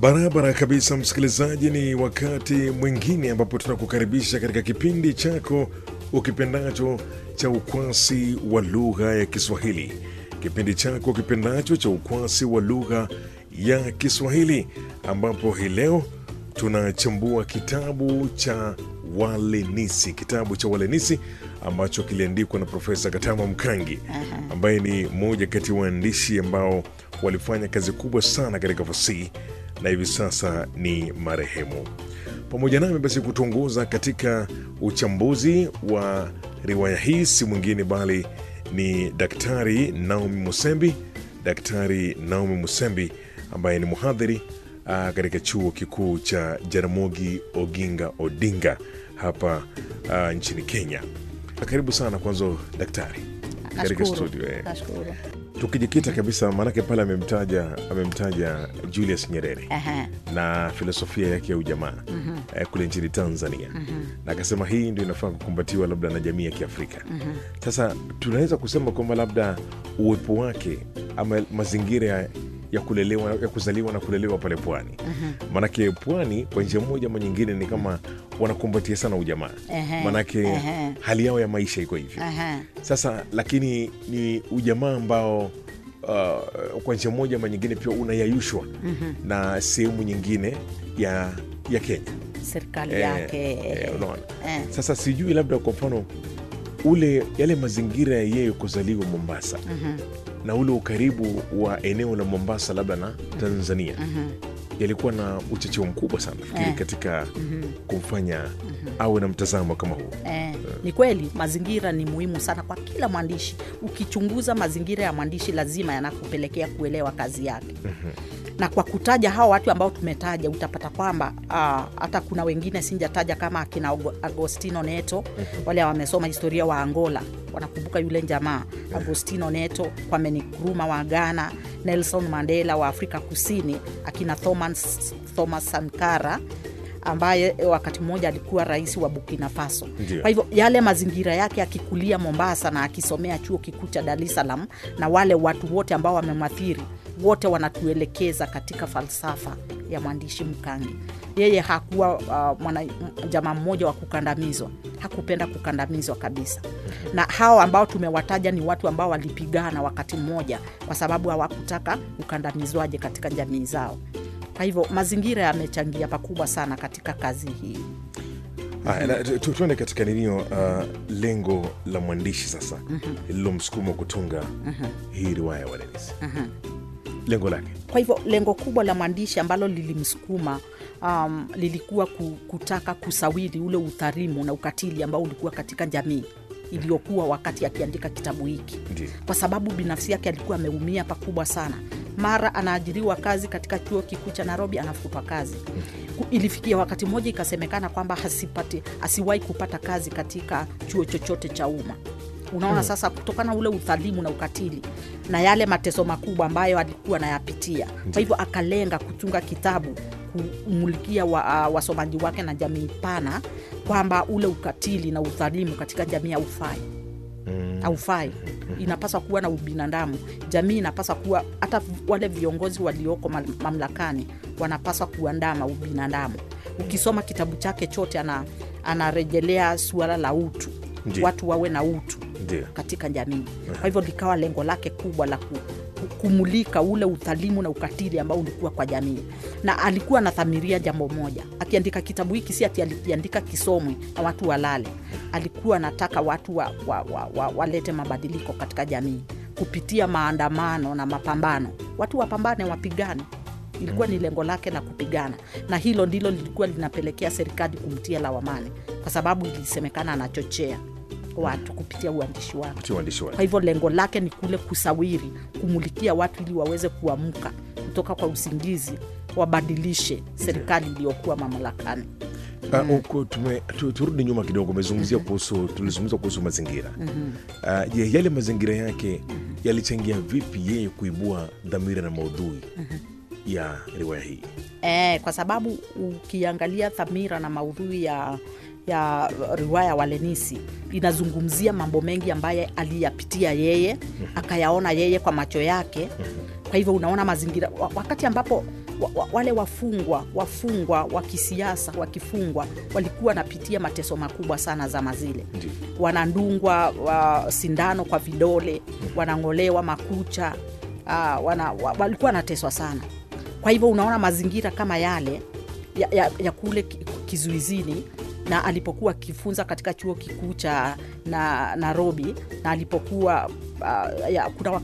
Barabara kabisa, msikilizaji, ni wakati mwingine ambapo tunakukaribisha katika kipindi chako ukipendacho cha ukwasi wa lugha ya Kiswahili, kipindi chako kipendacho cha ukwasi wa lugha ya Kiswahili, ambapo hii leo tunachambua kitabu cha Walenisi, kitabu cha Walenisi ambacho kiliandikwa na Profesa Katama Mkangi ambaye ni mmoja kati ya waandishi ambao walifanya kazi kubwa sana katika fasihi na hivi sasa ni marehemu. Pamoja nami basi kutuongoza katika uchambuzi wa riwaya hii si mwingine bali ni Daktari Naomi Musembi, Daktari Naomi Musembi ambaye ni mhadhiri ah, katika chuo kikuu cha Jaramogi Oginga Odinga hapa ah, nchini Kenya. Karibu sana kwanza daktari katika Nashukuru. studio eh. Nashukuru. Tukijikita kabisa, maanake pale amemtaja amemtaja Julius Nyerere Ehe. na filosofia yake ya ujamaa eh, kule nchini Tanzania na akasema hii ndio inafaa kukumbatiwa labda na jamii ya Kiafrika. Sasa tunaweza kusema kwamba labda uwepo wake ama mazingira ya, ya kulelewa ya kuzaliwa na kulelewa pale pwani, maanake pwani kwa njia moja ama nyingine ni kama wanakumbatia sana ujamaa, Ehe. maanake Ehe. hali yao ya maisha iko hivyo. Ehe. Sasa lakini ni ujamaa ambao uh, kwa njia moja ama nyingine pia unayayushwa na sehemu nyingine ya ya Kenya serikali Eh, yake eh, unaona. eh. Sasa sijui labda kwa mfano ule yale mazingira ya yeye kuzaliwa Mombasa na ule ukaribu wa eneo la Mombasa labda na Tanzania yalikuwa na uchocheo mkubwa sana fikiri Eh. katika kumfanya awe na mtazamo kama huu. Eh, ni kweli mazingira ni muhimu sana kwa kila mwandishi. Ukichunguza mazingira ya mwandishi, lazima yanakupelekea kuelewa kazi yake. Na kwa kutaja hao watu ambao tumetaja, utapata kwamba ah, hata kuna wengine sijataja kama akina Ago- Agostino Neto, wale wamesoma historia wa Angola wanakumbuka yule jamaa Agostino Neto, Kwame Nkrumah wa Ghana, Nelson Mandela wa Afrika Kusini, akina Thomas, Thomas Sankara ambaye wakati mmoja alikuwa rais wa Burkina Faso. Ndio. Kwa hivyo yale mazingira yake akikulia Mombasa na akisomea chuo kikuu cha Dar es Salaam, na wale watu wote ambao wamemwathiri wote wanatuelekeza katika falsafa ya mwandishi Mkangi. Yeye hakuwa uh, mwana jamaa mmoja wa kukandamizwa, hakupenda kukandamizwa kabisa. Na hao ambao tumewataja ni watu ambao walipigana wakati mmoja, kwa sababu hawakutaka ukandamizwaje katika jamii zao. Kwa hivyo mazingira yamechangia pakubwa sana katika kazi hii. Haya, na tu- tu- tuende katika ninio uh, lengo la mwandishi sasa lililomsukuma kutunga hii riwaya ya Walenisi, lengo lake Kwa hivyo lengo kubwa la mwandishi ambalo lilimsukuma um, lilikuwa ku- kutaka kusawiri ule udhalimu na ukatili ambao ulikuwa katika jamii iliyokuwa wakati akiandika kitabu hiki, ndio kwa sababu binafsi yake alikuwa ameumia pakubwa sana. Mara anaajiriwa kazi katika chuo kikuu cha Nairobi, anafutwa kazi. Ku- Ilifikia wakati mmoja ikasemekana kwamba hasipati, asiwahi kupata kazi katika chuo chochote cha umma. Unaona sasa, kutokana na ule udhalimu na ukatili na yale mateso makubwa ambayo alikuwa anayapitia, kwa hivyo akalenga kutunga kitabu kumulikia wa, uh, wasomaji wake na jamii pana kwamba ule ukatili na udhalimu katika jamii haufai haufai. Inapaswa kuwa na ubinadamu. Jamii inapaswa kuwa, hata wale viongozi walioko mam- mamlakani wanapaswa kuandama ubinadamu. Ukisoma kitabu chake chote, ana, anarejelea suala la utu, Ndiyo. watu wawe na utu ndio katika jamii. Kwa hivyo likawa lengo lake kubwa la ku, ku- kumulika ule udhalimu na ukatili ambao ulikuwa kwa jamii, na alikuwa anathamiria jambo moja akiandika kitabu hiki, si ati alikiandika kisomwe na watu walale. Alikuwa anataka watu wa, wa, wa, wa, walete mabadiliko katika jamii kupitia maandamano na mapambano, watu wapambane, wapigane ilikuwa ni lengo lake la kupigana, na hilo ndilo lilikuwa linapelekea serikali kumtia lawamani, kwa sababu ilisemekana anachochea watu kupitia uandishi wake. kutia uandishi Kwa wake hivyo lengo lake ni kule kusawiri, kumulikia watu ili waweze kuamka kutoka kwa usingizi, wabadilishe serikali iliyokuwa mamlakani. Ah, uko- tume- tu- turudi nyuma kidogo umezungumzia kuhusu tulizungumza kuhusu mazingira Ah, je yale mazingira yake yalichangia vipi yeye kuibua dhamira na maudhui ya riwaya hii E, kwa sababu ukiangalia dhamira na maudhui ya ya riwaya Walenisi inazungumzia mambo mengi ambaye aliyapitia yeye akayaona yeye kwa macho yake. Kwa hivyo unaona mazingira wa- wakati ambapo wa, wa, wale wafungwa wafungwa wa kisiasa wakifungwa walikuwa wanapitia mateso makubwa sana zama zile Ndiyo. wanandungwa wa, sindano kwa vidole wanang'olewa makucha uh, wana, wa, walikuwa wanateswa sana kwa hivyo unaona mazingira kama yale ya, ya, ya kule ki- kizuizini na alipokuwa akifunza katika chuo kikuu cha na nairobi na alipokuwa uh, ya, kuna